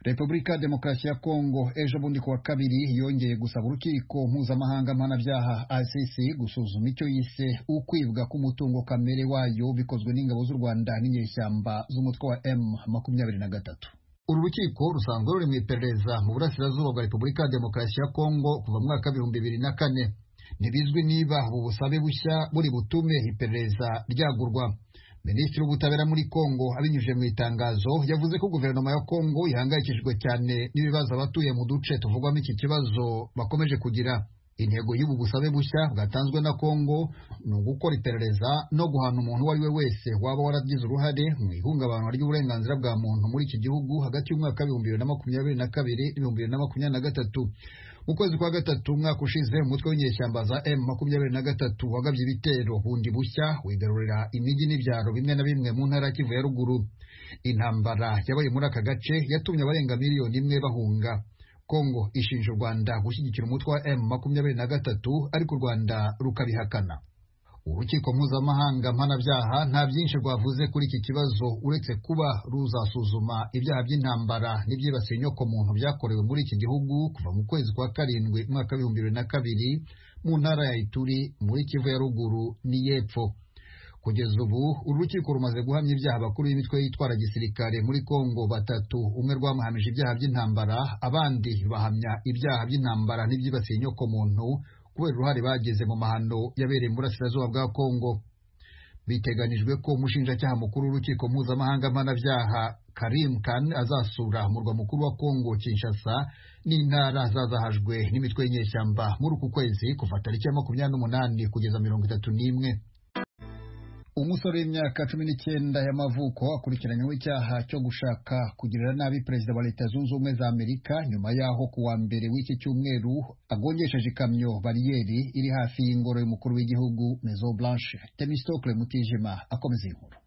repubulika demokarasi ya kongo ejo bundi kuwa kabiri yongeye gusaba urukiko mpuzamahanga mpanabyaha icc gusuzuma icyo yise ukwibwa k'umutungo kamere wayo bikozwe n'ingabo z'u rwanda n'inyeshyamba z'umutwe wa m makumyabiri na gatatu uru rukiko rusanzwe ruri mu iperereza mu burasirazuba bwa repubulika ya demokarasi ya kongo kuva mu mwaka w'ibihumbi bibiri na kane ntibizwi niba ubu busabe bushya buri butume iperereza ryagurwa minisitiri w'ubutabera muri kongo abinyujije mu itangazo yavuze ko guverinoma ya kongo ihangayikishijwe cyane n'ibibazo abatuye mu duce tuvugwamo iki kibazo bakomeje kugira intego y'ubu busabe bushya bwatanzwe na kongo ni ugukora iperereza no guhana umuntu uwo ari we wese waba waragize uruhare mu ihungabana ry'uburenganzira bwa muntu muri iki gihugu hagati y'umwaka w'ibihumbi bibiri na makumyabiri na kabiri n'ibihumbi bibiri na makumyabiri na gatatu mu kwezi kwa gatatu umwaka ushize umutwe w'inyeshyamba za m makumyabiri na gatatu wagabye ibitero bundi bushya wigarurira imijyi n'ibyaro bimwe na bimwe mu ntara ya kivu ya ruguru intambara yabaye muri aka gace yatumye abarenga miliyoni imwe bahunga kongo ishinja u rwanda gushyigikira umutwe wa m makumyabiri na gatatu ariko u rwanda rukabihakana urukiko mpuzamahanga mpanabyaha nta byinshi rwavuze kuri iki kibazo uretse kuba ruzasuzuma ibyaha by'intambara n'ibyibasiye inyokomuntu byakorewe muri iki gihugu kuva mu kwezi kwa karindwi umwaka w'ibihumbi bibiri na kabiri mu ntara ya ituri muri kivu ya ruguru n'iy'epfo kugeza ubu uru rukiko rumaze guhamya ibyaha bakuru b'imitwe yitwara gisirikare muri kongo batatu umwe rwamuhamije ibyaha by'intambara abandi bahamya ibyaha by'intambara n'ibyibasiye inyokomuntu kubera uruhare bagize mu mahano yabereye mu burasirazuba bwa kongo biteganijwe ko umushinjacyaha mukuru w'urukiko mpuzamahanga mpanabyaha karim kan azasura umurwa mukuru wa kongo kinshasa n'intara zazahajwe n'imitwe y'inyeshyamba muri uku kwezi kuva tariki ya makumyabiri n'umunani kugeza mirongo itatu n'imwe umusore w'imyaka cumi n'icyenda y'amavuko akurikiranyweho icyaha cyo gushaka kugirira nabi perezida wa leta zunze ubumwe za amerika nyuma y'aho ku wa mbere w'iki cyumweru agongesheje ikamyo bariyeri iri hafi y'ingoro y'umukuru w'igihugu mezo blanche temistocle mutijima akomeza inkuru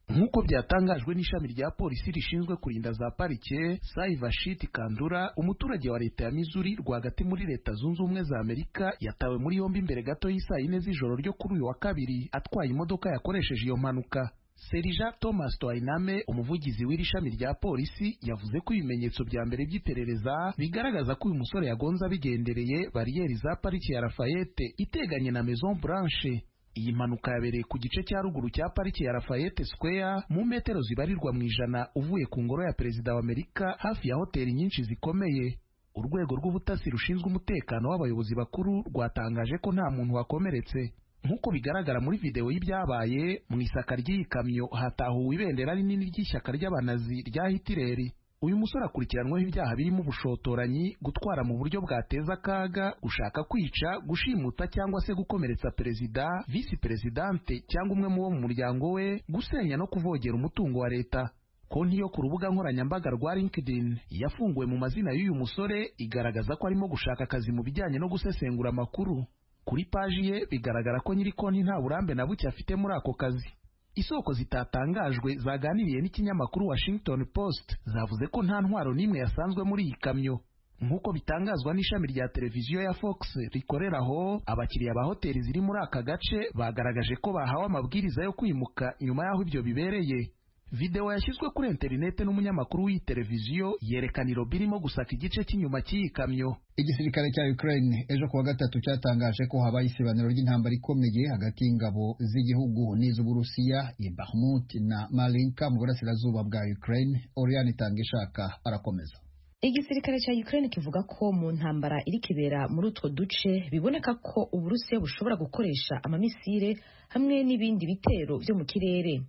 nk'uko byatangajwe n'ishami rya polisi rishinzwe kurinda za parike saivashit kandura umuturage wa leta ya mizuri rwagati muri leta zunze ubumwe za amerika yatawe muri yombi mbere gato y'isaa yine z'ijoro ryo kuri uyu wa kabiri atwaye imodoka yakoresheje iyo mpanuka serija thomas toyiname umuvugizi w'iri shami rya polisi yavuze ko ibimenyetso bya mbere by'iperereza bigaragaza ko uyu musore yagonze abigendereye bariyeri za parike ya rafayete iteganye na maison blanche iyi mpanuka yabereye ku gice cya ruguru cya parike ya Lafayette Square mu metero zibarirwa mu ijana uvuye ku ngoro ya perezida wa Amerika hafi ya hoteli nyinshi zikomeye urwego rw'ubutasi rushinzwe umutekano w'abayobozi bakuru rwatangaje ko nta muntu wakomeretse nk'uko bigaragara muri videwo y'ibyabaye mu isaka ry'iyi kamyo hatahuwe ibendera rinini ry'ishyaka ry'abanazi rya Hitileri uyu musore akurikiranweho ibyaha birimo ubushotoranyi gutwara mu buryo bwateza akaga gushaka kwica gushimuta cyangwa se gukomeretsa perezida visi perezidante cyangwa umwe mu bo mu muryango we gusenya no kuvogera umutungo wa leta konti yo ku rubuga nkoranyambaga rwa linkedin yafunguwe mu mazina y'uyu musore igaragaza ko arimo gushaka akazi mu bijyanye no gusesengura amakuru kuri paji ye bigaragara ko nyiri konti nta burambe na buke afite muri ako kazi isoko zitatangajwe zaganiriye n'ikinyamakuru Washington Post zavuze ko nta ntwaro n'imwe yasanzwe muri iyi kamyo nk'uko bitangazwa n'ishami rya televiziyo ya Fox rikorera aho abakiriya ba hoteli ziri muri aka gace bagaragaje ko bahawe amabwiriza yo kwimuka nyuma y'aho ibyo bibereye videwo yashyizwe kuri interineti n'umunyamakuru w'iyi televiziyo yerekana irobi irimo gusaka igice cy'inyuma cy'iyi kamyo igisirikare cya Ukraine ejo kuwa gatatu cyatangaje ko habaye isibaniro ry'intambara ikomeye hagati y'ingabo z'igihugu n'iz'uburusiya i Bakhmut na Marinka mu burasirazuba bwa Ukraine Oriane Itangishaka arakomeza igisirikare cya Ukraine kivuga ko mu ntambara iri kibera muri utwo duce biboneka ko uburusiya bushobora gukoresha amamisire hamwe n'ibindi bitero byo mu kirere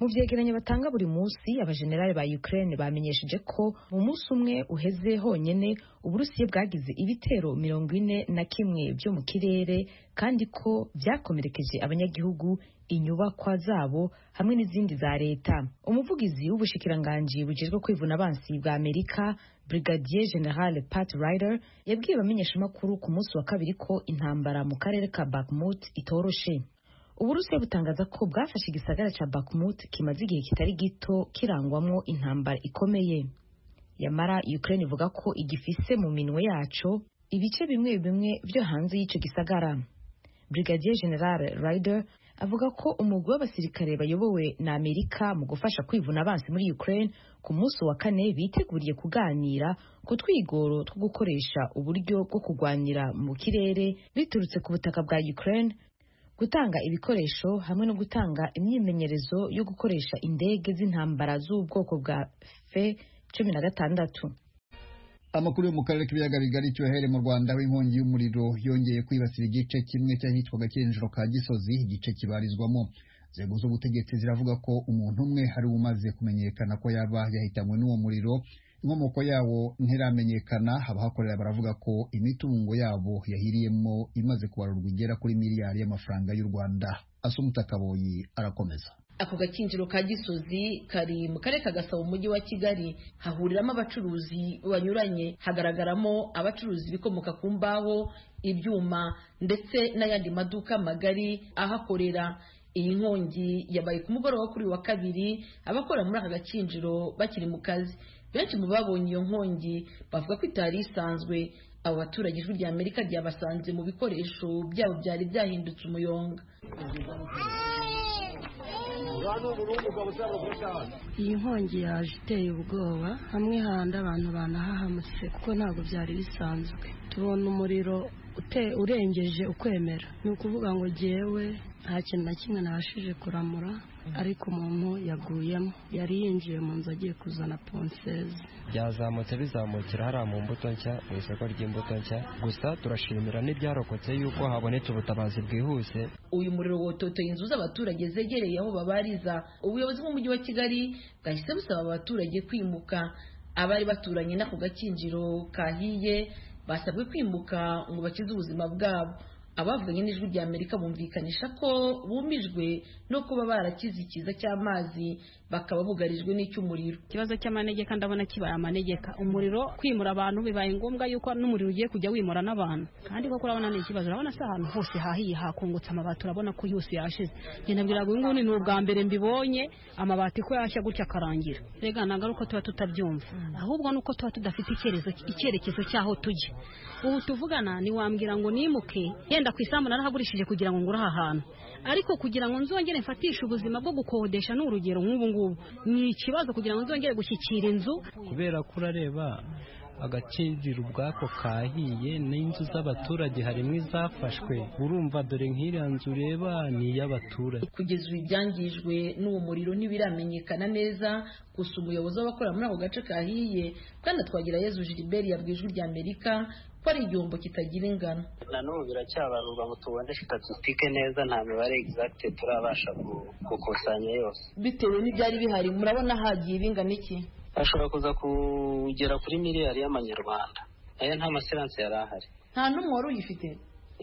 mu byegeranyo batanga buri munsi abajenerali ba Ukraine bamenyesheje ko mu munsi umwe uheze honyine uburusiya bwagize ibitero mirongo ine na kimwe byo mu kirere kandi ko byakomerekeje abanyagihugu inyubakwa zabo hamwe n'izindi za leta umuvugizi w'ubushikiranganji bujejwe kwivuna abansi bwa amerika brigadier general pat ryder yabwiye abamenyeshamakuru ku munsi wa kabiri ko intambara mu karere ka bakhmut itoroshe uburusiya butangaza ko bwafashe igisagara cya bakhmut kimaze igihe kitari gito kirangwamo intambara ikomeye yamara ukraine ivuga ko igifise mu minwe yaco ibice bimwe bimwe byo hanze y'icyo gisagara brigadier general ryder avuga ko umugwi w'abasirikare bayobowe na Amerika mu gufasha kwivuna abansi muri Ukraine ku munsi wa kane biteguriye kuganira ku twigoro two gukoresha uburyo bwo kurwanira mu kirere biturutse ku butaka bwa Ukraine gutanga ibikoresho hamwe no gutanga imyimenyerezo yo gukoresha indege z'intambara z'ubwoko bwa fe cumi na gatandatu amakuru yo mu karere k'ibiyaga bigari cyohere mu rwanda aho inkongi y'umuriro yongeye kwibasira igice kimwe cy'ahitwaga cy'injiro ka gisozi igice kibarizwamo inzego z'ubutegetsi ziravuga ko umuntu umwe ari umaze kumenyekana ko yaba yahitanywe n'uwo muriro inkomoko yawo ntiramenyekana abahakorera baravuga ko imitungo yabo yahiriyemo imaze kubarurwa igera kuri miliyari y'amafaranga y'u rwanda asumutakaboyi arakomeza ako gakinjiro ka gisozi kari mu karere ka gasabo umujyi wa kigali hahuriramo abacuruzi banyuranye hagaragaramo abacuruzi ibikomoka ku mbaho ibyuma ndetse n'ayandi maduka magari ahakorera iyi nkongi yabaye ku mugoroba kuri wa kabiri abakora muri aka gakinjiro bakiri mu kazi benshi mu babonye iyo nkongi bavuga ko itari isanzwe abo baturage ijwi rya amerika ryabasanze mu bikoresho byabo byari byahindutse umuyonga iyi nkongi yaje iteye ubwoba hamwe handi abantu banahahamutse kuko ntabwo byari bisanzwe tubona umuriro urengeje ukwemera ni ukuvuga ngo jyewe nta kintu na kimwe nabashije kuramura ariko umuntu yaguyemo yari yinjiye mu nzu agiye kuzana ponseze byazamutse bizamukira hariya mu mbuto nshya mu isoko ry'imbuto nshya gusa turashimira n'ibyarokotse yuko habonetse ubutabazi bwihuse uyu muriro wototeye inzu z'abaturage zegereye aho babariza ubuyobozi bw'umujyi wa kigali bwahise busaba abaturage kwimuka abari baturanye n'ako gakinjiro kahiye basabwe kwimuka ngo bakize ubuzima bwabo abavuganye n'ijwi rya amerika bumvikanisha ko bumijwe no kuba barakize ikiza cy'amazi bakaba bugarijwe n'icy'umuriro ikibazo cy'amanegeka ndabona kibaye amanegeka umuriro kwimura abantu bibaye ngombwa yuko n'umuriro ugiye kujya wimura n'abantu kandi koko urabona ni ikibazo urabona se ahantu hose hahiye hakungutse amabati urabona ko yose yashize ngenda mbwira ngo nguni ni ubwa mbere mbibonye amabati ko yashya gutya akarangira rega ntabwo ari uko tuba tutabyumva ahubwo ni uko tuba tudafite icyerekezo cy'aho tujya ubu tuvugana ntiwambwira ngo nimuke yenda ku isambu narahagurishije kugira ngo ngure aha hantu ariko kugira ngo nzongere mfatishe ubuzima bwo gukodesha ni urugero nk'ubu ngubu ni ikibazo kugira ngo nzongere gushyikira inzu kubera ko urareba agakingiro ubwako kahiye n'inzu z'abaturage harimo izafashwe urumva dore nk'iriya nzu ureba ni iy'abaturage kugeza ubu ibyangijwe n'uwo muriro ntibiramenyekana neza gusa umuyobozi w'abakora muri ako gace kahiye kandi atwagira yezu gilbert yabwiye ijwi rya amerika ko ari igihombo kitagira ingano nanone biracyabarurwa ngo tubone statisitike neza nta mibare egizagite turabasha gukusanya yose bitewe n'ibyari bihari murabona hagiye bingana iki ashobora kuza kugera kuri miliyari y'amanyarwanda nayo nta masiranse yari ahari nta n'umwe wari uyifite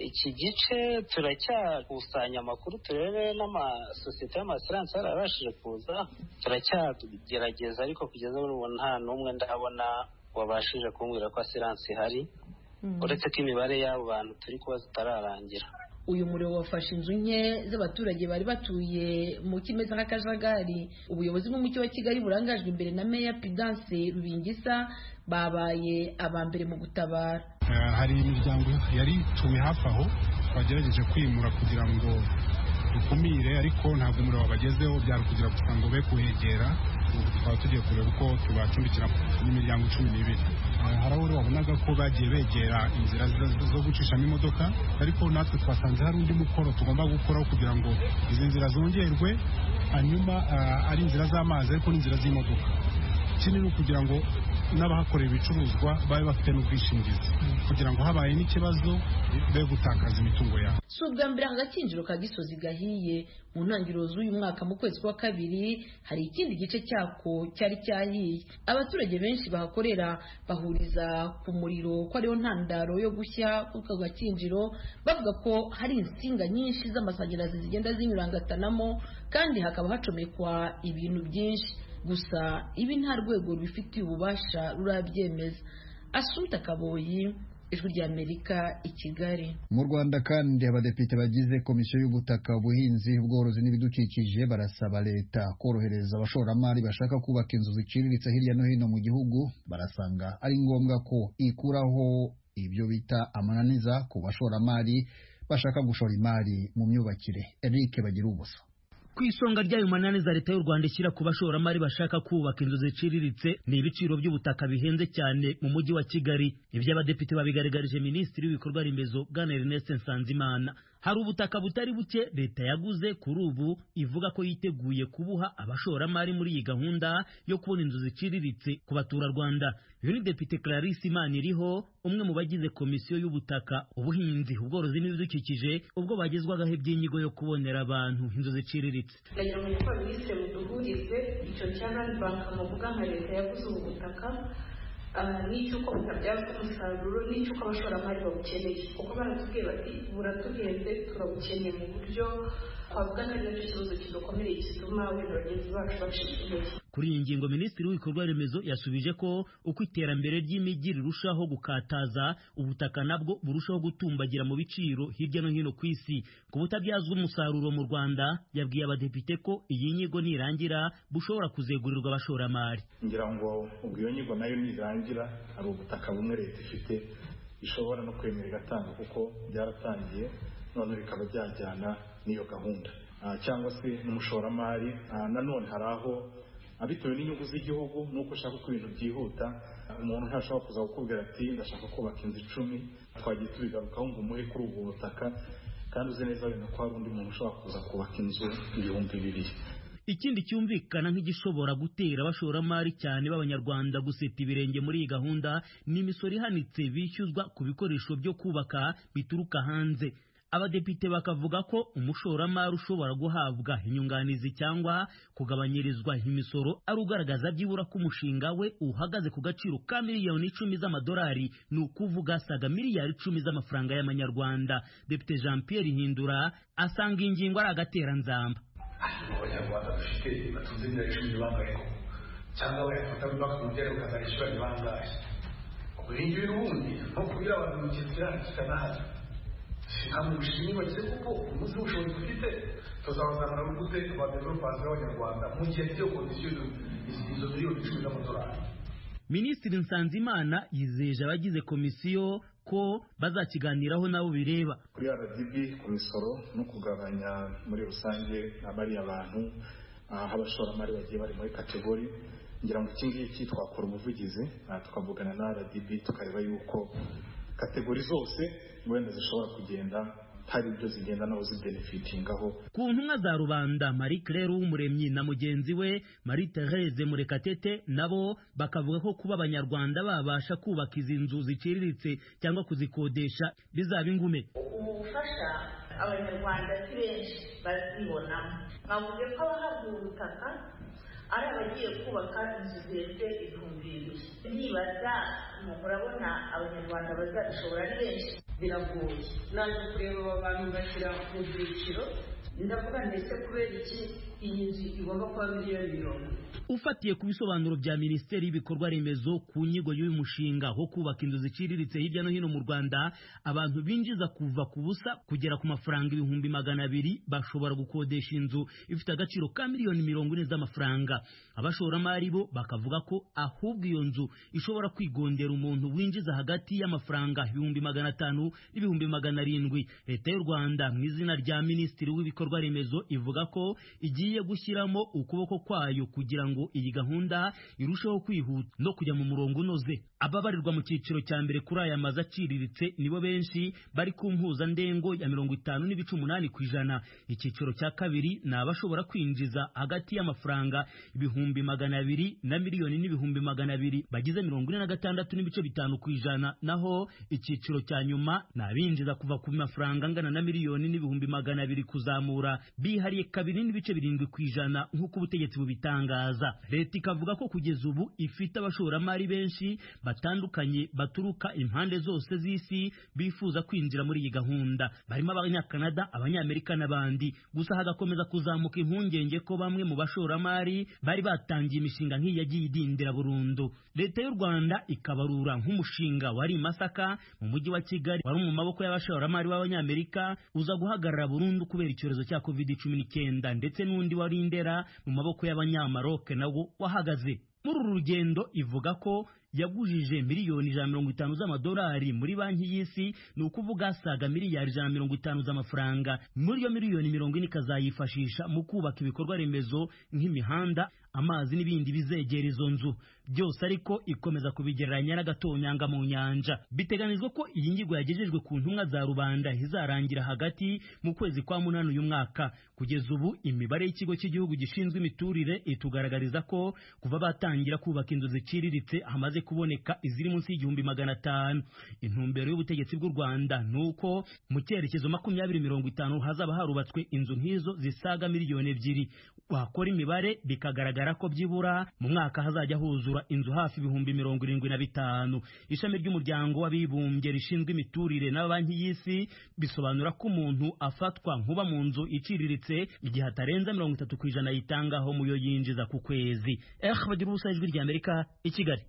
iki gice turacyakusanya amakuru turebe n'amasosiyete y'amasiranse yarabashije kuza turacyagerageza ariko kugeza ubu nta n'umwe ndabona wabashije kumbwira ko asiranse ihari uretse ko imibare y'abo bantu turi kuba zitararangira uyu muriro wafashe inzu nke z'abaturage bari batuye mu kimeze nk'akajagari ubuyobozi bw'umujyi wa kigali burangajwe imbere na meya pidanse rubingisa babaye aba mbere mu gutabara hari imiryango yari ituye hafi aho bagerageje kwimura kugira ngo dukumire ariko ntabwo umuriro wabagezeho byari kugira gusa ngo be kuhegera tukaba tugiye kureba uko tubacumbikira n'imiryango cumi n'ibiri hari aho wabonaga ko bagiye begera inzira zo gucishamo imodoka ariko natwe twasanze hari undi mukoro tugomba gukoraho kugira ngo izi nzira zongerwe hanyuma ari inzira z'amazi ariko n'inzira z'imodoka ikindi ni ukugira ngo n'abahakorera ibicuruzwa babe bafite n'ubwishingizi kugira ngo habaye n'ikibazo be gutakaza imitungo yabo si ubwa mbere aka gakinjiro ka gisozi gahiye mu ntangiriro z'uyu mwaka mu kwezi kwa kabiri hari ikindi gice cyako cyari cyahiye abaturage benshi bahakorera bahuriza ku muriro ko ariyo ntandaro yo gushya kuko gakinjiro bavuga ko hari insinga nyinshi z'amashanyarazi zigenda zinyurangatanamo kandi hakaba hacomekwa ibintu byinshi gusa ibi nta rwego rubifitiye ububasha rurabyemeza asumta kaboyi ijwi rya amerika i kigali mu rwanda kandi abadepite bagize komisiyo y'ubutaka ubuhinzi ubworozi n'ibidukikije barasaba leta korohereza abashoramari bashaka kubaka inzu ziciriritse hirya no hino mu gihugu barasanga ari ngombwa ko ikuraho ibyo bita amananiza ku bashoramari bashaka gushora imari mu myubakire Eric bagira ubusa ku isonga ry'ayo manani za leta y'u rwanda ishyira ku bashoramari bashaka kubaka inzu ziciriritse ni ibiciro by'ubutaka bihenze cyane mu mujyi wa kigali ibyo abadepite babigaragarije minisitiri w'ibikorwa remezo bwana ernest nsanzimana hari ubutaka butari buke leta yaguze kuri ubu ivuga ko yiteguye kubuha abashoramari muri iyi gahunda yo kubona inzu ziciriritse ku baturarwanda uyu ni depite clarisse imaniriho umwe mu bagize komisiyo y'ubutaka ubuhinzi ubworozi n'ibidukikije ubwo bagezwagaho iby'inyigo yo kubonera abantu inzu ziciriritse ndagira ngo fabrice muduhurize icyo cya rani banki muvuga nka leta yaguze ubu butaka n'icy'uko butabyazwa umusaruro n'icy'uko abashoramari babukeneye kuko baratubwiye bati buratugenze turabukeneye mu buryo twavuga ko ari nacyo kibazo kidukomeye gituma wenda bagenzi bacu bacika intege kuri iyi ngingo minisitiri w'ibikorwa remezo yasubije ko uko iterambere ry'imijyi rirushaho gukataza ubutaka nabwo burushaho gutumbagira mu biciro hirya no hino ku isi ku butabyazwa umusaruro mu rwanda yabwiye abadepite ko iyi nyigo nirangira bushobora kuzegurirwa abashoramari ngira ngo ubwo iyo nyigo nayo nirangira hari ubutaka bumwe leta ifite ishobora no kwemera igatanga kuko byaratangiye none bikaba byajyana n'iyo gahunda cyangwa se n'umushoramari nanone hari aho bitewe n'inyungu z'igihugu nuko ushaka ko ibintu byihuta umuntu ntashobora kuza kukubwira ati ndashaka kubaka inzu icumi twagiye tubigarukaho ngo umuhe kuri ubwo butaka kandi uzi neza wenda ko hari undi muntu ushobora kuza kubaka inzu ibihumbi bibiri ikindi cyumvikana nk'igishobora gutera abashoramari cyane b'abanyarwanda guseta ibirenge muri iyi gahunda ni imisoro ihanitse bishyuzwa ku bikoresho byo kubaka bituruka hanze abadepite bakavuga ko umushoramari ushobora guhabwa inyunganizi cyangwa kugabanyirizwa imisoro ari ugaragaza byibura ko umushinga we uhagaze ku gaciro ka miliyoni icumi z'amadolari ni ukuvuga saga miliyari icumi z'amafaranga y'amanyarwanda depite jean pierre hindura asanga iyi ngingo ari agateranzamba abanyarwanda dufite batunze miliyoni icumi ni bangahe koko cyangwa bayafata bubaka mu byaro bakazayishyura ni bangahe ubwo iyi ngiyi ubundi ni ukubwira abantu mu kintu kirangirika kikanahari ntabwo bishimye kuko umunsi w'ubushobozi dufite tuzabazanira gute ba developansi b'abanyarwanda mu gihe cyo kondisiyo izo miliyoni icumi z'amadolari minisitiri nsanzimana yizeje abagize komisiyo ko bazakiganiraho nabo bireba kuri rdb ku misoro no kugabanya muri rusange abariya abantu abashoramari bagiye bari muri kategori ngira ngo iki ngiki twakora ubuvugizi tukavugana na rdb tukareba yuko kategori zose wenda zishobora kugenda hari ibyo zigenda nawe zibenefitingaho ku ntumwa za rubanda marie claire w'umuremyi na mugenzi we marie therese murekatete nabo bakavuga ko kuba abanyarwanda babasha kubaka izi nzu ziciriritse cyangwa kuzikodesha bizaba ingume ubu bufasha abanyarwanda si benshi bazibonamo nkavuze ko abahabwa ubutaka ari abagiye kubaka inzu zirenze ibihumbi bibiri nibaza murabona abanyarwanda bazabishobora ari benshi biragoye naje kureba aba bantu bashyira mu byiciro ndavuga ndetse kubera iki iyi nzu igomba kuba miliyoni mirongo ufatiye ku bisobanuro bya minisiteri y'ibikorwa remezo ku nyigo y'uyu mushinga wo kubaka inzu ziciriritse hirya no hino mu rwanda abantu binjiza kuva ku busa kugera ku mafaranga ibihumbi magana abiri bashobora gukodesha inzu ifite agaciro ka miliyoni mirongo ine z'amafaranga abashoramari bo bakavuga ko ahubwo iyo nzu ishobora kwigondera umuntu winjiza hagati y'amafaranga ibihumbi magana atanu n'ibihumbi magana arindwi leta y'u rwanda mu izina rya minisitiri w'ibikorwa remezo ivuga ko igiye gushyiramo ukuboko kwayo kugira ngo iyi gahunda irusheho kwihuta no kujya mu murongo unoze ababarirwa mu cyiciro cya mbere kuri aya mazu aciriritse nibo benshi bari ku mpuzandengo ya mirongo itanu n'ibice umunani ku ijana icyiciro cya kabiri ni abashobora kwinjiza hagati y'amafaranga ibihumbi magana abiri na miliyoni n'ibihumbi magana abiri bagize mirongo ine na gatandatu n'ibice bitanu ku ijana naho icyiciro cya nyuma ni abinjiza kuva ku mafaranga angana na miliyoni n'ibihumbi magana abiri kuzamura bihariye kabiri n'ibice birindwi ku ijana nk'uko ubutegetsi bubitangaza leta ikavuga ko kugeza ubu ifite abashoramari benshi batandukanye baturuka impande zose z'isi bifuza kwinjira muri iyi gahunda barimo abanyakanada abanyamerika n'abandi gusa hagakomeza kuzamuka impungenge ko bamwe mu bashoramari bari batangiye imishinga nk'iyi yagiye idindira burundu leta y'u rwanda ikabarura nk'umushinga wari i masaka mu mujyi wa kigali wari mu maboko y'abashoramari b'abanyamerika uza guhagarara burundu kubera icyorezo cya covid cumi n'icyenda ndetse n'undi wari indera mu maboko y'abanyamaroka nawo wahagaze muri uru rugendo ivuga ko yagujije miliyoni ijana na mirongo itanu z'amadolari muri banki y'isi ni ukuvuga saga miliyari ijana na mirongo itanu z'amafaranga muri iyo miliyoni mirongo ine ikazayifashisha mu kubaka ibikorwa remezo nk'imihanda amazi n'ibindi bizegera izo nzu byose ariko ikomeza kubigereranya n'agatonyanga mu nyanja biteganijwe ko iyi nyigo yagejejwe ku ntumwa za rubanda izarangira hagati mu kwezi kwa munani uyu mwaka kugeza ubu imibare y'ikigo cy'igihugu gishinzwe imiturire itugaragariza ko kuva batangira kubaka inzu ziciriritse hamaze kuboneka iziri munsi y'igihumbi magana atanu intumbero y'ubutegetsi bw'u rwanda ni uko mu cyerekezo makumyabiri mirongo itanu hazaba harubatswe inzu nk'izo zisaga miliyoni ebyiri wakora imibare bikagaragara ko byibura mu mwaka hazajya huzura inzu hafi ibihumbi mirongo irindwi na bitanu ishami ry'umuryango w'abibumbye rishinzwe imiturire na banki y'isi bisobanura ko umuntu afatwa nkuba mu nzu iciriritse igihe atarenza mirongo itatu ku ijana yitangaho mu yo yinjiza ku kwezi eh bagira ubusa ijwi ry'amerika i kigali